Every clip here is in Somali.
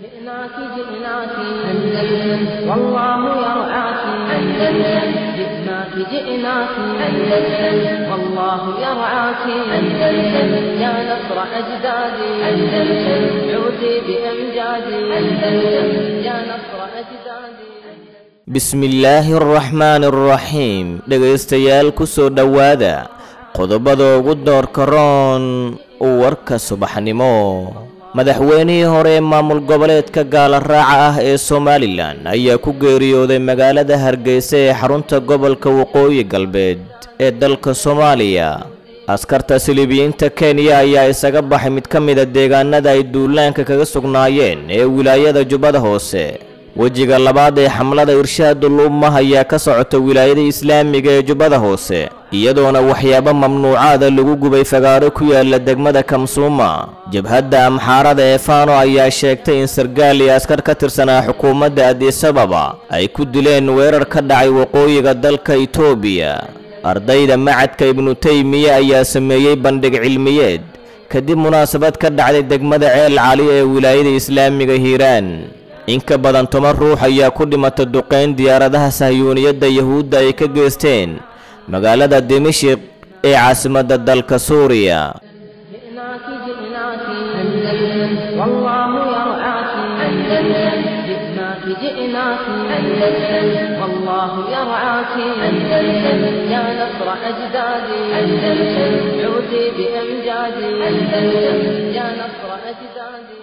جئناك جئناك أندلس والله يرعاك أندلس جئناك جئناك أندلس والله يرعاك أندلس يا نصر أجدادي أندلس عودي بأمجادي أندلس يا نصر أجدادي bismillaahi araxmaani araxiim dhegaystayaal ku soo dhowaada qodobada ugu doorka roon warka subaxnimo madaxweynihii hore ee maamul goboleedka gaala raaca ah ee somalilan ayaa ku geeriyooday magaalada hargeysa ee xarunta gobolka waqooyi galbeed ee dalka soomaaliya askarta silibiyiinta kenya ayaa isaga baxay mid ka mida deegaanada ay duulaanka kaga sugnaayeen ee wilaayada jubbada hoose wejiga labaad ee xamlada irshaadul ummah ayaa ka socota wilaayada islaamiga ee jubbada hoose iyadoona waxyaabo mamnuucaada lagu gubay fagaaro ku yaala degmada kamsuuma jabhadda amxaarada ee faano ayaa sheegtay in sargaal iyo askar ka tirsanaa xukuumadda adisababa ay ku dileen weerar ka dhacay waqooyiga dalka itoobiya ardayda macadka ibnu teymiye ayaa sameeyey bandhig cilmiyeed kadib munaasabad ka dhacday degmada ceel cali ee wilaayada islaamiga hiiraan in ka badan toban ruux ayaa ku dhimatay duqayn diyaaradaha sahyuuniyadda yahuudda ay ka geysteen magaalada dimashik ee caasimadda dalka suuriya جئناك جئناك أندلس والله يرعاك أندلس جئناك جئناك أندلس والله يرعاك أندلس يا نصر أجدادي أندلس عودي بأمجادي أندلس يا نصر أجدادي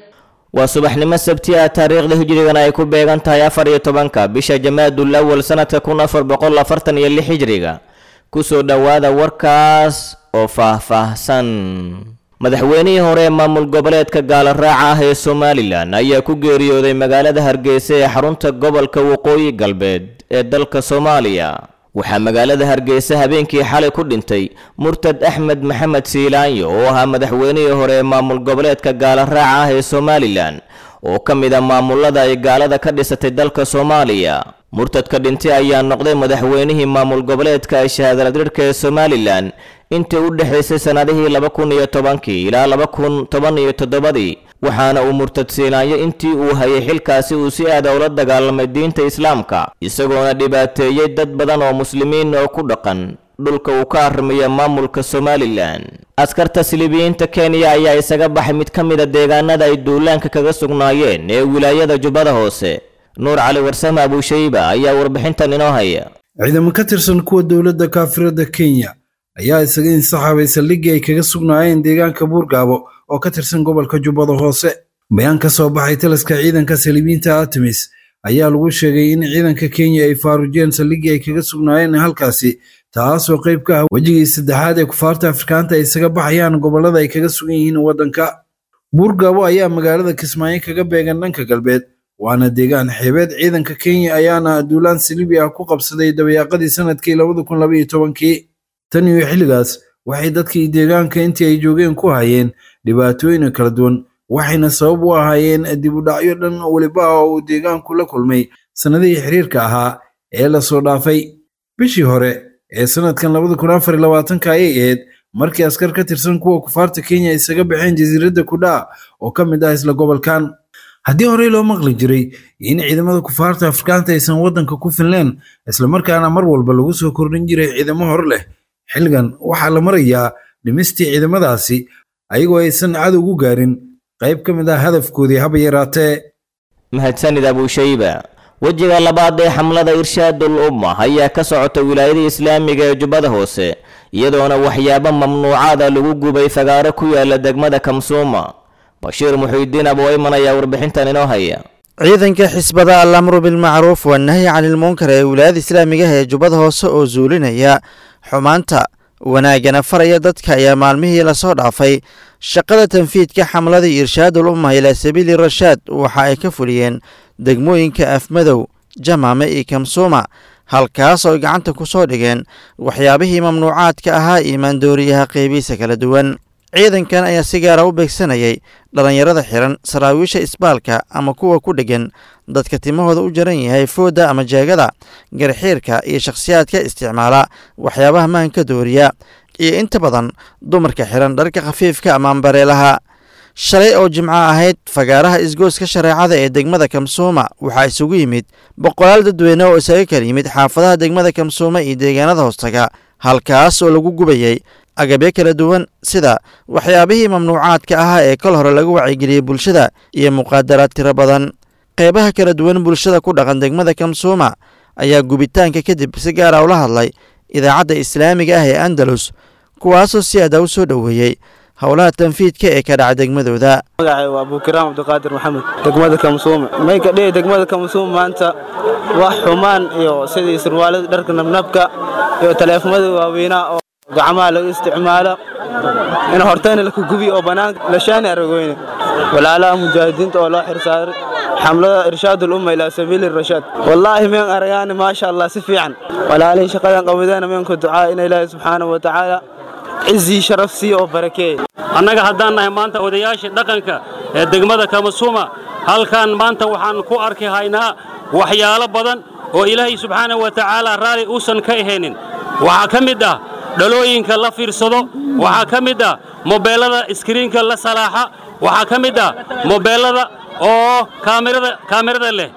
waa subaxnimo sabti ah taariikhda hijrigana ay ku beegan tahay afar iyo tobanka bisha jamaadul awal sanadka kun afar boqol afartan iyo lix hijriga kusoo dhowaada warkaas oo faah-faahsan madaxweynihii hore ee maamul goboleedka gaala raaca ah ee somalilan ayaa ku geeriyooday magaalada hargeysa ee xarunta gobolka waqooyi galbeed ee dalka soomaaliya waxaa magaalada hargeysa habeenkii xalay ku dhintay murtad axmed maxamed siilaanyo oo ahaa madaxweynihii hore ee maamul goboleedka gaala raaca ah ee somalilan oo ka mid a maamulada ay gaalada ka dhisatay dalka soomaaliya murtadka dhintay ayaa noqday madaxweynihii maamul goboleedka shahaadaladhirhka ee somalilan intii u dhexaysay sannadihii laba kun iyo tobankii ilaa laba kun toban iyo toddobadii waxaana uu murtad siinaanyo intii uu hayay xilkaasi uu si aada ula dagaalamay diinta islaamka isagoona dhibaateeyey dad badan oo muslimiin oo ku dhaqan dhulka uu ka arrimaya maamulka somalilan askarta silibiyiinta kenya ayaa isaga baxay mid ka mid a deegaanada ay duulaanka kaga sugnaayeen ee wilaayada jubbada hoose nuur cali warsame abuushayba ayaa warbixintan inoo haya ciidamo ka tirsan kuwa dowladda kaafirada kenya ayaa isaga insaxaabay saldhiggii ay kaga sugnaayeen deegaanka buurgaabo oo ka tirsan gobolka jubbada hoose bayaan ka soo baxay taliska ciidanka saliibiinta artemis ayaa lagu sheegay in ciidanka kenya ay faarujeen saldhiggii ay kaga sugnaayeen halkaasi taasoo qayb ka ah wejigii saddexaad ee kufaarta afrikaanta ay isaga baxayaan gobollada ay kaga sugan yihiin waddanka buurgaabo ayaa magaalada kismaayo kaga beegan dhanka galbeed waana deegaan xeebeed ciidanka kenya ayaana duulaan saliibi ah ku qabsaday dabayaaqadii sanadkii labada kun labaiyo tobankii tan iyo xilligaas waxay dadkii deegaanka intii ay joogeen ku hayeen dhibaatooyin kala duwan waxayna sabab u ahaayeen dib u dhacyo dhan weliba ah oo uu deegaanku la kulmay sannadihii xiriirka ahaa ee lasoo dhaafay bishii hore ee sanadkan labada kun afar iyo labaatanka ayay ahayd markii askar ka tirsan kuwa kufaarta kenya isaga baxeen jasiiradda kudhaa oo ka mid ah isla gobolkan haddii horey loo maqli jiray in ciidamada kufaarta afrikaanta aysan waddanka ku filneen islamarkaana mar walba lagu soo kordhin jiray ciidamo hor leh xilligan waxaa la marayaa dhimistii ciidamadaasi ayagoo aysan cadowgu gaarin qayb ka mid ah hadafkoodii haba yaraatee mahadsanid abuushayba wejiga labaad ee xamlada irshaadul ummah ayaa ka socota wilaayada islaamiga ee jubbada hoose iyadoona waxyaabo mamnuucaada lagu gubay fagaaro ku yaala degmada kamsuuma bashiir muxiidiin abwayman ayaa warbixintan inoo haya ciidanka xisbada alamru bilmacruuf wanahyi canilmunkar ee wilaayada islaamigaha ee jubbada hoose oo zuulinaya xumaanta wanaagana faraya dadka ayaa maalmihii lasoo dhaafay shaqada tanfiidka xamladii irshaadul ummah ilaa sabiili rashaad waxa ay ka fuliyeen degmooyinka afmadow jamaame iyo kamsuuma halkaas oo ay gacanta ku soo dhigeen waxyaabihii mamnuucaadka ahaa iyo maandooriyaha qeybihiisa kala duwan ciidankan ayaa si gaara u beegsanayay dhallinyarada xiran saraawiisha isbaalka ama kuwa ku dheggan dadka timahooda u jaran yahay foodda ama jeegada garxiirka iyo shakhsiyaadka isticmaala waxyaabaha maanka dooriya iyo inta badan dumarka xiran dharka khafiifka ama ambareelaha shalay oo jimco ahayd fagaaraha isgooska shareecada ee degmada kamsuuma waxaa isugu yimid boqolaal dadweyne oo isaga kala yimid xaafadaha degmada kamsuuma iyo deegaanada hoostaga halkaas oo lagu gubayay agabyo kala duwan sida waxyaabihii mamnuucaadka ahaa ee kol hore lagu wacyigeliyey bulshada iyo muqaadaraad tiro badan qeybaha kala duwan bulshada ku dhaqan degmada kamsuuma ayaa gubitaanka kadib si gaara ula hadlay idaacadda islaamiga ah ee andalus kuwaasoo si adaa u soo dhoweeyey howlaha tanfiidka ee ka dhaca degmadooda magacay waa abukiraam cabdiqaadir maxamed degmada kamsuume may ka dhihi degmada kamsuume maanta wax xumaan iyo sidii surwaalada dharka nabnabka iyo taleefamada waaweynaa oo gacmaha lagu isticmaalo in hortayna laka gubi oo bannaanka lashaani aragoyne walaalaha mujaahidiinta oo loo xirsaaray xamlada irshaad ulumma ilaa sabiili rashaad wallaahi meen aragaani maasha allah si fiican walaalihii shaqadan qabadeena meenku ducaa in ilaahi subxaanahu wa tacaala cizii sharaf siiya oo barakeeya annaga haddaan nahay maanta odayaashii dhaqanka ee degmada kamasuuma halkan maanta waxaan ku arki haynaa waxyaalo badan oo ilaahay subxaanahu wa tacaala raalli uusan ka ahaynin waxaa ka mid ah dhalooyinka la fiirsado waxaa ka mid ah mobeellada iskriinka la salaaxa waxaa ka mid ah mobeellada oo kaamirada leh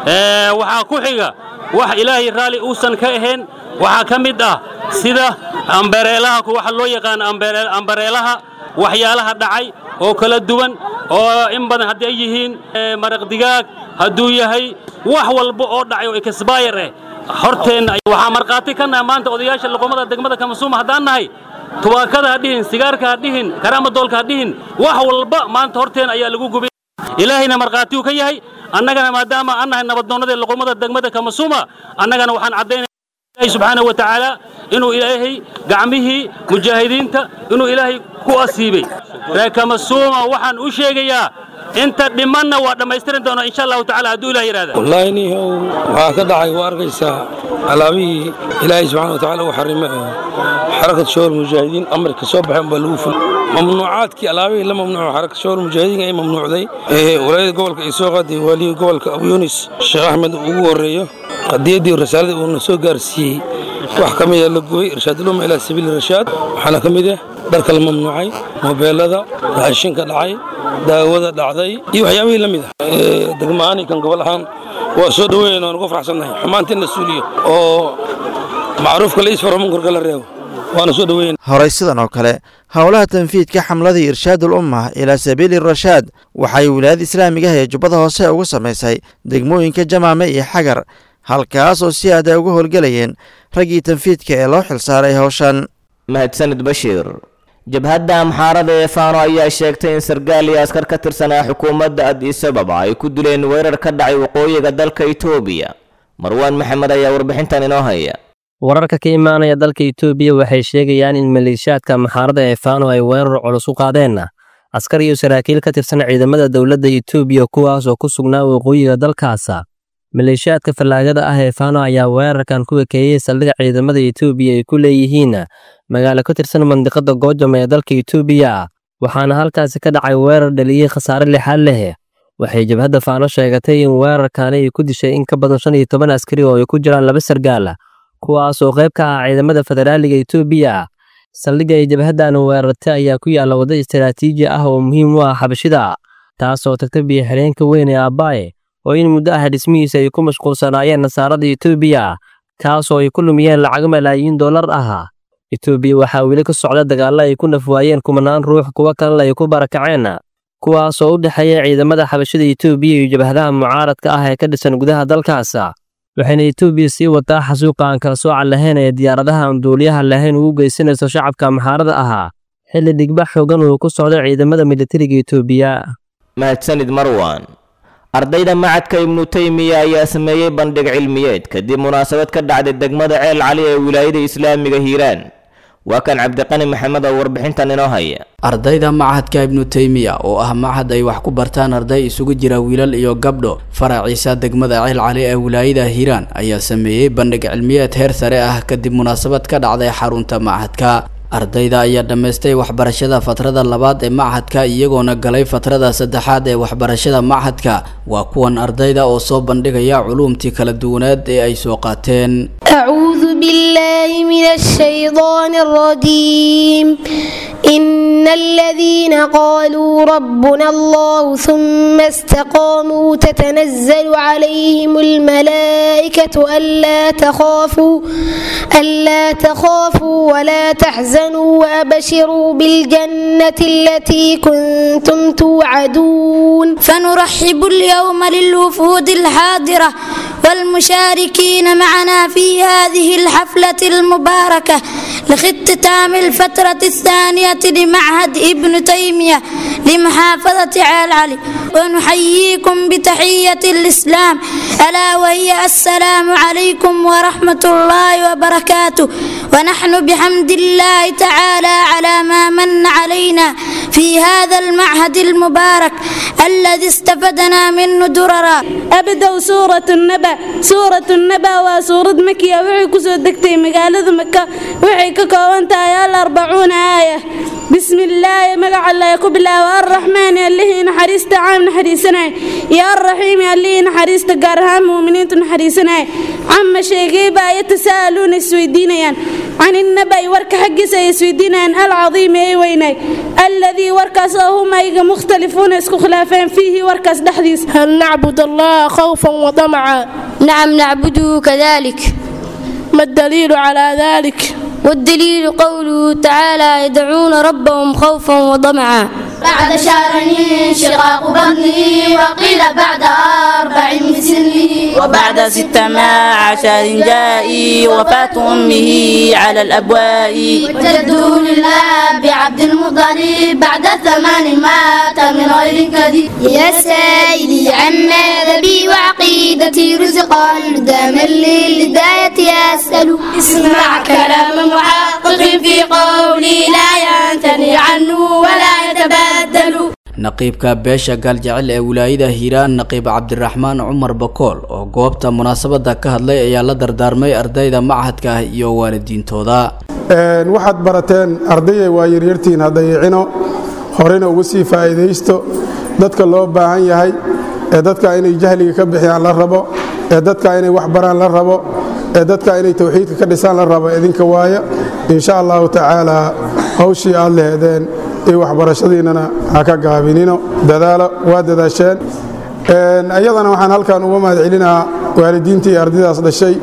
waxaa ku xiga wax ilaahay raalli uusan ka ahayn waxaa ka mid ah sida ambareelaha waxa loo yaqaan ambareelaha waxyaalaha dhacay oo kala duwan oo in badan haddii ay yihiin maraq digaag hadduu yahay wax walba oo dhacay oo ekasbayar eh horteenna waxaa markhaati ka nahay maanta odayaasha luqumada degmada kamasuuma haddaan nahay tubaakada ha dhihin sigaarka ha dhihin karaamadoolka ha dhihin wax walba maanta horteen ayaa lagu gubay ilaahayna markhaati uu ka yahay annagana maadaama aan nahay nabaddoonnadii luqumada degmada kamasuuma annagana waxaan caddaynaya ilaahay subxaanahu wa tacaala inuu ilaahay gacmihii mujaahidiinta inuu ilaahay ku asiibay reer kamasuuma waxaan u sheegayaa inta dhimanna waa dhammaystiran doona insha allahu tacala hadduu ilah yidhahda wallaahi nihow waxaa ka dhacay waa arkaysaa alaabihii ilaahay subxana wa tacala uu xarime xarakat shawal mujaahidiin amarka soo baxeen baa lagu ful mamnuucaadkii alaabihii la mamnuuco xarakat shawal mujaahidiin ay mamnuucday walaayada gobolka ay soo qaaday waaliyii gobolka abu yunis sheekh axmed ugu horreeyo qadiyaddii rasaaladii uuna soo gaarsiiyey wax ka mida la gubay irshaaduluma ilaa sabiili rashaad waxaana ka mid ah dharka la mamnuucay mobeelada raashinka dhacay daawada dhacday iyo waxyaabihii la mid ah degma'aani kan gobol ahaan waa soo dhoweynayna waan uga faraxsannahay xumaantii la suuliyo oo macruufka la isfaro munkarka la reebo waana soo dhoweyn horey sidan oo kale howlaha tanfiidka xamladii irshaadul umma ilaa sabiili rashaad waxay wilaayada islaamiga ah ee jubbada hoose ugu samaysay degmooyinka jamaame iyo xagar halkaas oo si aada uga howlgelayeen raggii tanfiidka ee loo xilsaaray howshan mahadsanid bashiir jabhadda amxaarada ee faano ayaa sheegtay in sargaal iyo askar ka tirsanaa xukuumadda addis ababa ay ku dileen weerar ka dhacay waqooyiga dalka itoobiya marwaan maxamed ayaa warbixintan inoo haya wararka ka imaanaya dalka itoobiya waxay sheegayaan in maleeshiyaadka amxaarada ee faano ay weerar culus u qaadeen askar iyo saraakiil ka tirsan ciidamada dowladda itoobiya kuwaas oo ku sugnaa waqooyiga dalkaasa maleeshiyaadka fallaagada ah ee faano ayaa weerarkan ku ekeeyey saldhig ciidamada itoobiya ay ku leeyihiin magaalo ka tirsan mandiqada goojam ee dalka itoobiya waxaana halkaasi ka dhacay weerar dhaliyey khasaare lixaad leh waxay jabhadda faano sheegatay in weerarkaani ay ku dishay in ka badan shan iyo toban askari oo ay ku jiraan laba sargaal kuwaas oo qayb ka ah ciidamada federaaliga itoobiya saldhigga ay jabhaddan weerartay ayaa ku yaalla waddo istaraatiiji ah oo muhiim u ah xabashida taasoo tagta biyo xireenka weyn ee abbaaye oo in muddo ah dhismihiisa ay ku mashquulsanaayeen nasaarada itoobiya kaasoo ay ku lumiyeen lacago malaayiin dollar ah itoobiya waxaa weli ka socda dagaallo ay ku nafwaayeen kumanaan ruux kuwo kalena ay ku barakaceen kuwaasoo u dhexeeya ciidamada xabashada itoobiya iyo jabhadaha mucaaradka ah ee ka dhisan gudaha dalkaas waxayna itoobiya sii wataa xasuuqa aan kala soocan lahayn ee diyaaradaha aan duuliyaha lahayn ugu geysanayso shacabka amxaarada ahaa xilli dhigbax xoogan uu ku socdo ciidamada militariga itoobiya mahadsanid marwan ardayda macadka ibnu teymiya ayaa sameeyey bandhig cilmiyeed kadib munaasabad ka dhacday degmada ceel cali ee wilaayada islaamiga hiiraan waa kan cabdiqani maxamed oo warbixintan inoo haya ardayda machadka ibnu teymiya oo ah machad ay wax ku bartaan arday isugu jira wiilal iyo gabdho faraciisa degmada ceel cali ee wilaayada hiiraan ayaa sameeyey bandhig cilmiyeed heer sare ah kadib munaasabad ka dhacday xarunta machadka ardayda ayaa dhammaystay waxbarashada fatrada labaad ee machadka iyagoona galay fatrada saddexaad ee waxbarashada machadka waa kuwan ardayda oo soo bandhigaya culuumtii kala duwaneed ee ay soo qaateen أعوذ بالله من الشيطان الرجيم إن الذين قالوا ربنا الله ثم استقاموا تتنزل عليهم الملائكة ألا تخافوا ألا تخافوا ولا تحزنوا وأبشروا بالجنة التي كنتم توعدون فنرحب اليوم للوفود الحاضرة والمشاركين معنا في هذه الحفلة المباركة لاختتام الفترة الثانية لمعهد ابن تيمية لمحافظة عال علي ونحييكم بتحية الإسلام ألا وهي السلام عليكم ورحمة الله وبركاته ونحن بحمد الله تعالى على ما من علينا في هذا المعهد المبارك الذي استفدنا منه دررا أبدأ سورة النبأ سورة النبأ وسورة مكية وحي كسو دكتي مقالة مكة وحي ككوانتا الأربعون آية بسم الله مقع الله يكب الله والرحمن اللي نحريست عام نحريسنا يا الرحيم اللي نحريست قارهام مؤمنين نحريسنا عم شيقيبا يتساءلون السويدين عن النبأ ورك حق سيسويدين العظيم أي ويني الذي وركس هم أيق مختلفون اسكو خلافين فيه وركس دحديس هل نعبد الله خوفا وطمعا نعم نعبده كذلك ما الدليل على ذلك والدليل قوله تعالى يدعون ربهم خوفا وطمعا بعد شهر انشقاق بطني وقيل بعد أربع من سني وبعد ست مع عشر جائي وفاة أمه على الأبواء وجده للأب عبد المطلب بعد ثمان مات من غير كذب يا سائلي عن مذهبي وعقيدتي رزقا دام للهداية أسأل اسمع كلام محقق في قولي لا ينتني عنه ولا يتبدل naqiibka beesha gaaljecel ee wilaayada hiiraan naqiib cabdiraxmaan cumar bakool oo goobta munaasabada ka hadlay ayaa la dardaarmay ardayda machadka ah iyo waalidiintooda waxaad barateen ardayay waa yaryartiin haddayicino horena uga sii faa'iidaysto dadka loo baahan yahay ee dadka inay jahliga ka bixiyaan la rabo ee dadka inay wax baraan la rabo ee dadka inay tawxiidka ka dhisaan la rabo idinka waaya insha allahu tacaala hawshii aad leheedeen iyo waxbarashadiinnana ha ka gaabinino dadaalo waa dadaasheen iyadana waxaan halkan uga mahad celinahaa waalidiintii iyo ardaydaas dhashay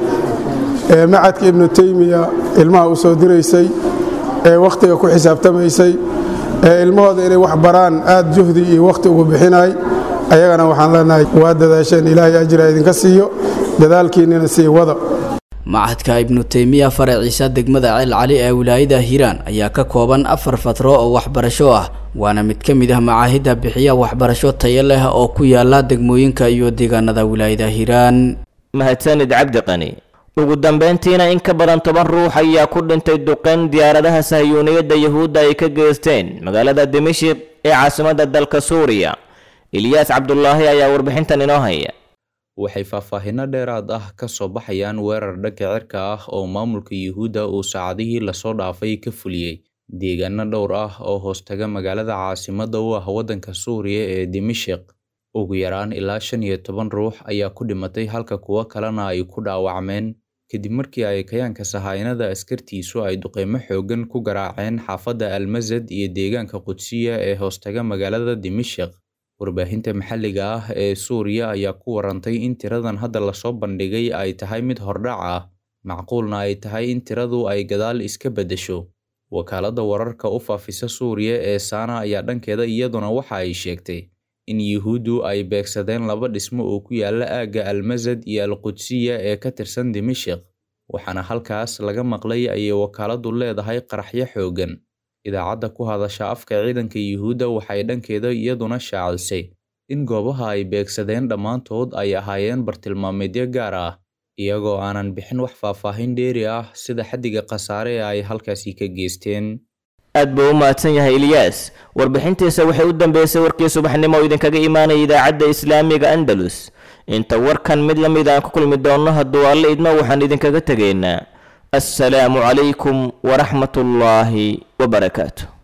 ee macadka ibnu teymiya ilmaha u soo diraysay ee wakhtiga ku xisaabtamaysay ee ilmahooda inay wax baraan aad juhdi iyo wakhti ugu bixinay ayagana waxaan leenahay waa dadaasheen ilaahay ajira idinka siiyo dadaalkiinnina sii wada machadka ibnu teymiya faraciisa degmada ceel cali ee wilaayada hiiraan ayaa ka kooban afar fatro oo waxbarasho ah waana mid ka mid ah macaahidda bixiya waxbarasho tayo leh oo ku yaala degmooyinka iyo deegaanada wilaayada hiiraan mahadsanid cabdi qani ugu dambayntiina in ka badan toban ruux ayaa ku dhintay duqeyn diyaaradaha sahiyuuniyadda yuhuudda ay ka geysteen magaalada dimashik ee caasimadda dalka suuriya ilyaas cabdulaahi ayaa warbixintan inoo haya waxay faahfaahinno dheeraad ah ka soo baxayaan weerar dhanka cirka ah oo maamulka yuhuudda uu saacadihii lasoo dhaafay ka fuliyey deegaano dhowr ah oo hoostaga magaalada caasimadda u ah waddanka suuriya ee dimashik ugu yaraan ilaa shan iyo toban ruux ayaa ku dhimatay halka kuwo kalena ay ku dhaawacmeen kadib markii ay kayaanka sahaynada askartiisu ay duqeymo xooggan ku garaaceen xaafadda almasad iyo deegaanka qudsiya ee hoostaga magaalada dimashik warbaahinta maxalliga ah ee suuriya ayaa ku warantay in tiradan hadda lasoo bandhigay ay tahay mid hordhac ah macquulna ay tahay in tiradu ay gadaal iska beddesho wakaaladda wararka u faafisa suuriya ee saana ayaa dhankeeda iyaduna waxa ay sheegtay in yuhuuddu ay beegsadeen laba dhismo oo ku yaala aagga almasad iyo alqudsiya ee ka tirsan dimashik waxaana halkaas laga maqlay ayay wakaaladdu leedahay qaraxyo xooggan idaacadda ku hadasha afka ciidanka yuhuudda waxay dhankeeda iyaduna shaacisay in goobaha ay beegsadeen dhammaantood ay ahaayeen bartilmaameedyo gaar ah iyagoo aanan bixin wax faahfaahin dheeri ah sida xaddiga khasaare ee ay halkaasi ka geysteen aad buu u mahadsan yahay ilyaas warbixintiisa waxay u dambeysay warkii subaxnimo oo idinkaga imaanaya idaacadda islaamiga andalus inta warkan mid la mid aan ku kulmi doonno hadduu alle idmo waxaan idinkaga tegaynaa assalaamu calaykum waraxmatullaahi wabarakaatu